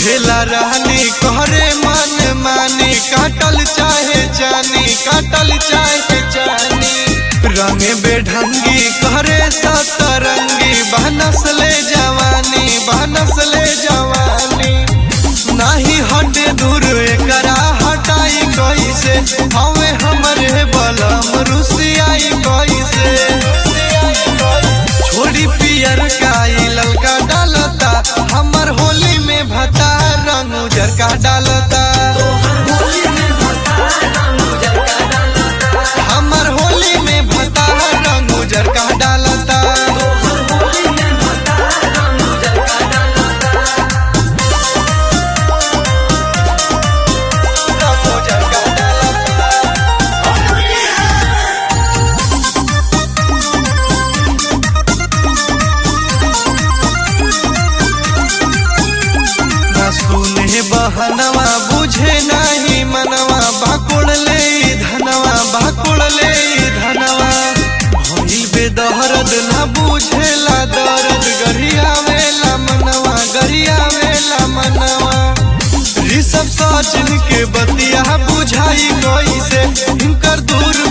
कहेला रानी कहरे मन मानी काटल चाहे जानी काटल चाहे जानी रंगे बेढंगी कहरे सतरंगी बहनस ले जवानी बहनस ले जवानी नाही हटे दूर एकरा हटाई कैसे हवे हमरे बलम रुसियाई कैसे छोड़ी पियर काई ललका डालता हमर होली में भता रंग उजर का डालता हमर होली में भता रंग उजर का डालता रंग उजर का डालता ना सुने बहनवा बुझे नाही मनवा बाकुड़ ले ई धनवा बाकुड़ ले ई धनवा भइल बेदहरद ना बुझेला दर्द गरियावेला मनवा गरियावेला मनवा ऋषभ सचिन के बतिया बुझाई कैसे हिनकर दूर